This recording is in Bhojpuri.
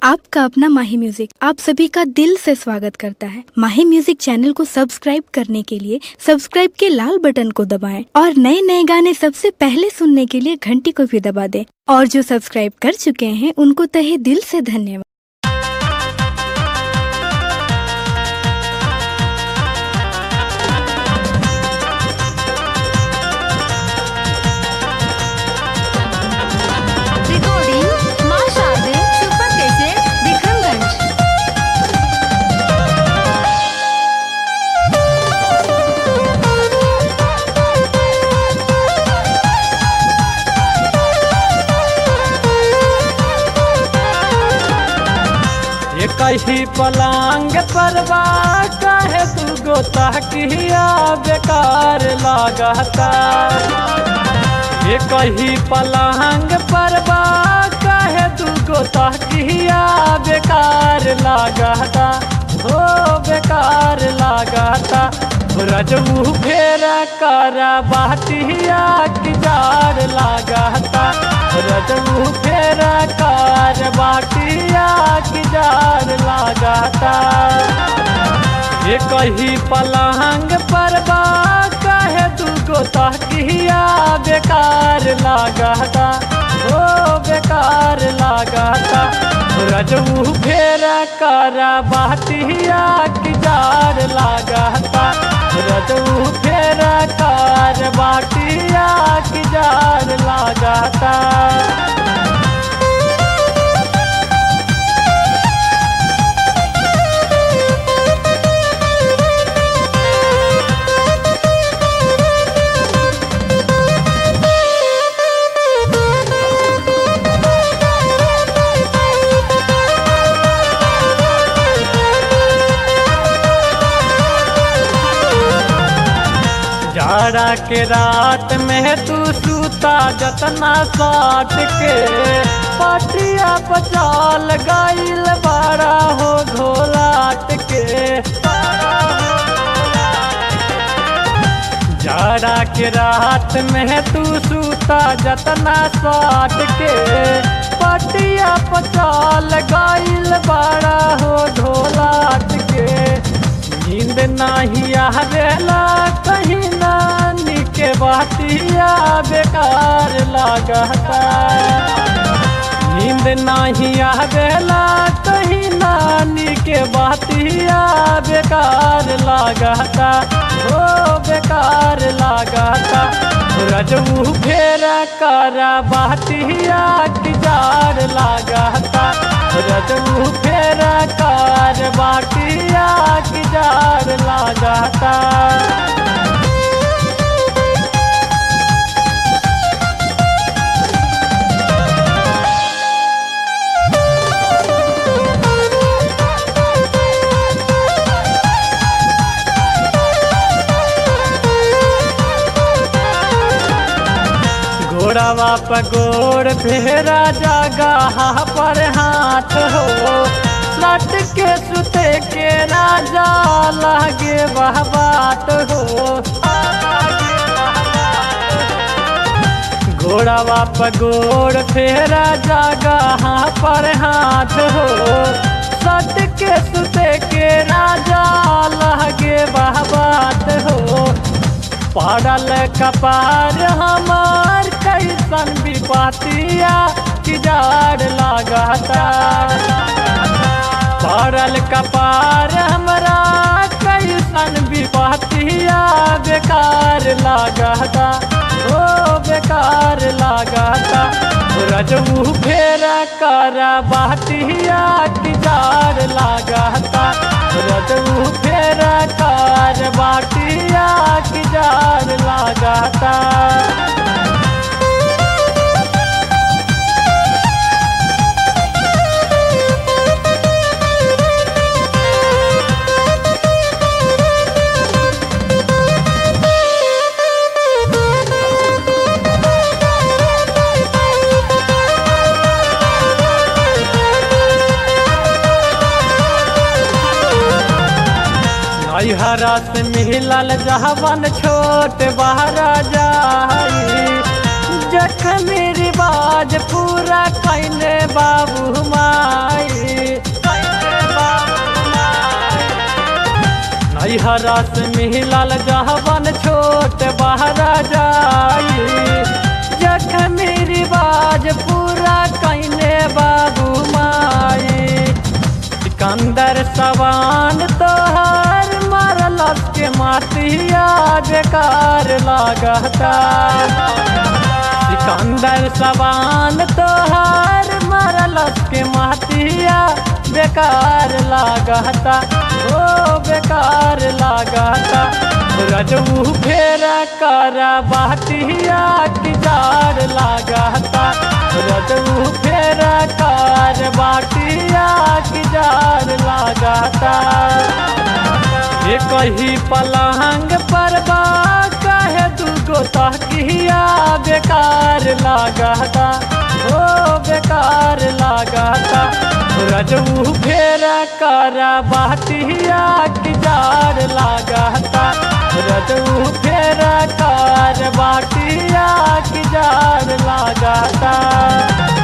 आपका अपना माही म्यूजिक आप सभी का दिल से स्वागत करता है माही म्यूजिक चैनल को सब्सक्राइब करने के लिए सब्सक्राइब के लाल बटन को दबाएं और नए नए गाने सबसे पहले सुनने के लिए घंटी को भी दबा दें और जो सब्सक्राइब कर चुके हैं उनको तहे दिल से धन्यवाद रिकॉर्डिंग माँ शारदे सुपर कैसेट विक्रमगंज ये कही पलांग पर बा काहे तू गोता किया बेकार लागता ये कही पलांग पर बा काहे तू गोता किया बेकार लागता हो बेकार लागता रजऊ फेर कर बाटिया की जार लागता रजऊ फेर कर बाटिया की जार लागता ये कही पलंग पर बा काहे तू गोता किया बेकार लागता ओ बेकार लागता रजऊ फेर कर बाटिया की जार लागता रजऊ फेर कर बाटिया की जार लागता जाड़ा के रात में तू सूता जतना साट के पटिया पचाल गाइल बड़ा हो घोलाट के जाड़ा के रात में तू सूता जतना साट के पटिया पचाल गाइल बड़ा हो ढोलाट के नींद नहीं आवेला कहीं नानी के बातिया बेकार लागता नींद नहीं आवेला कहीं नानी के बातिया बेकार लागता ओ बेकार लागता रजऊ फेर कर बातिया की जार लागता रजऊ फेर कर बाटिया की जार लागता घोड़ावा पर गोड़ फेरा जगह पर हाथ हो लट के सुते के राजा लागे वह बात हो घोड़ावा पर गोड़ फेरा जगह पर हाथ हो सट के सुते के राजा लागे वह बात हो पड़ल कपार हमार कैसन विपतिया की जार लागता पड़ल कपार हमरा कैसन विपतिया बेकार लागता ओ बेकार लागता रजऊ फेर कर बाटिया की जार लागता रजऊ फेर कर बाटिया की जार लागता हरा से मिलल जहवन छोट बहरा जाई जखन रिवाज पूरा कैने बाबू माई कैने बाबू माई नैहरा से मिलल जहबन छोट बहरा जाई जखमी रिवाज पूरा कैने बाबू माई सिकंदर सवान तोहर मारल के मातिया बेकार लागता सिकंदर सवान तोहर मारल के मातिया बेकार लागता ओ बेकार लागता रजऊ फेर कर बाटिया की जार लागता रजऊ फेर कर बाटिया की जार लागता ये कही पलंग पर बा कहे दूगो तकिया बेकार लागता ओ बेकार लागता रजऊ फेर कर बाटिया की जार लागता रजऊ फेर कर बाटिया की जार लागता